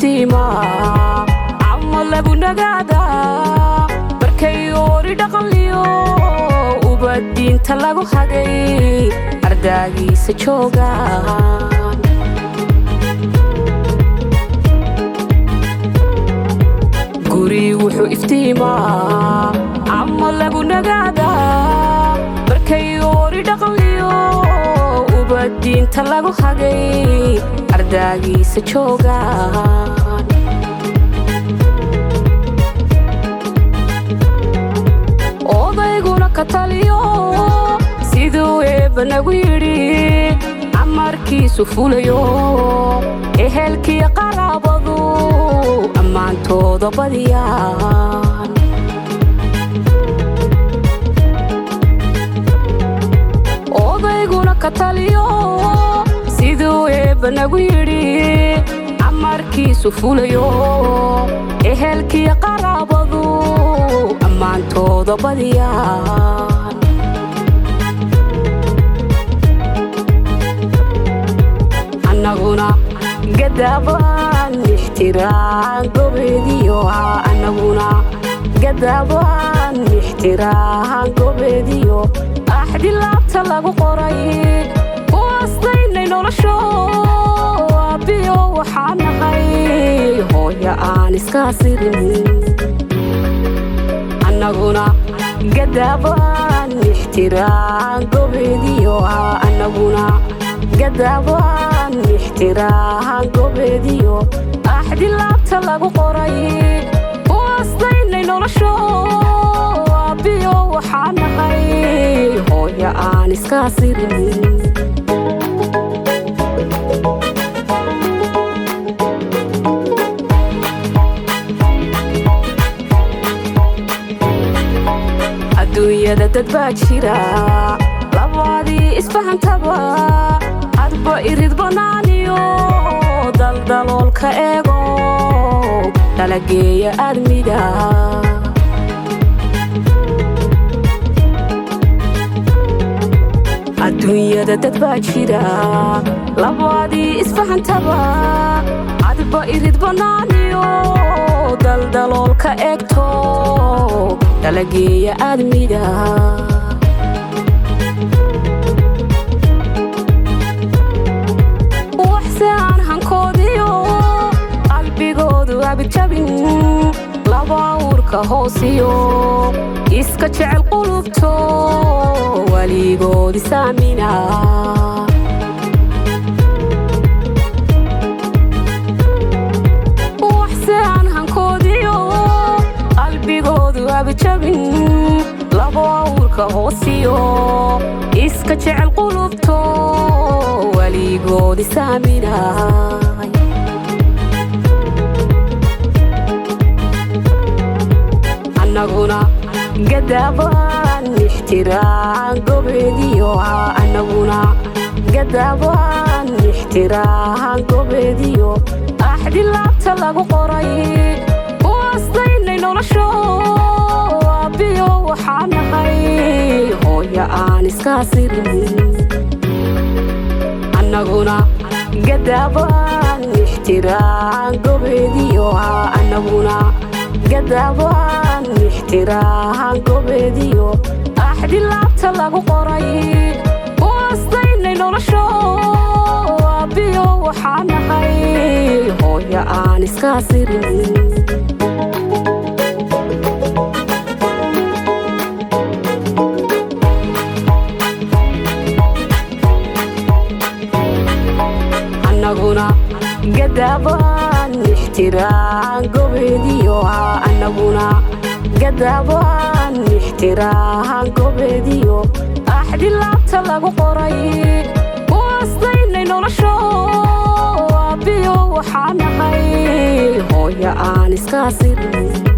iftiimaa camo lagu nagaadaa markay oori dhaqanliyo ubadiinta lagu hagay ardaagiisa joogaan guri wuxuu iftiimaa camo lagu nagaadaa markay oori dhaqanliyo ubadiinta lagu hagay ardaagiisa joogaan odayguna ka taliyo siduu eebba nagu yidhi amarkiisu fulayo ehelkiyo qaraabadu ammaantooda badiyaan odayguna ka taliyo siduu eebba nagu yidhi amarkiisu fulayo ehelkiyo qaraabadu ammaantooda badiyaan annaguna gadaabaan ixtiraan gobeediyo annaguna gadaabaan ixtiraan gobeediyo axdi laabta lagu qoray kuwaasdaynay nolosho aabbiyo waxaa nahay hooyo aan iskaa sirin annaguna gadaabaan ixtiraan gobeediyo annaguna gadaabaan ixtiraan gobeediyo axdi laabta lagu qoray kuwaasdaynay nolosho aabbiyo waxaa nahay hooyo aan iskaa sirin adduunyada dad baa jira labaadii isfahantaba hadba irid bannaaniyo daldaloolka eego dhalageeya aadmiga adduunyada dad baa jira labaadii isfahantaba hadba irid bannaaniyo daldaloolka eegto dhalageeya aadmiga waxse aan hankoodiyo qalbigoodu abijabin laba uurka hoosiyo iska jecel qulubto weligoodi saamina waxse aan hankoodiyo qalbigoodu abijabin laba uurka hoosiyo iska jecel qulubto weligoodi saaminay annaguna gadaabaan ixtiraan gobeediyo annaguna gadaabaan ixtiraan gobeediyo axdi laabta lagu qoray kuwaasdaynay nolosho aabbiyo waxaa nahay hooyo aan iskaa sirin annaguna gadaabaan ixtiraan gobeediyo annaguna gadaabaan ixtiraan gobeediyo axdi laabta lagu qoray kuwaasdaynay nolosho aabbiyo waxaa nahay hooyo aan iskaa sirin annaguna gadaabaan ixtiraan gobeediyo annaguna gadaabaan ixtiraan gobeediyo axdi laabta lagu qoray kuwaasdaynay nolosho aabbiyo waxaa nahay hooyo aan iskaa sirin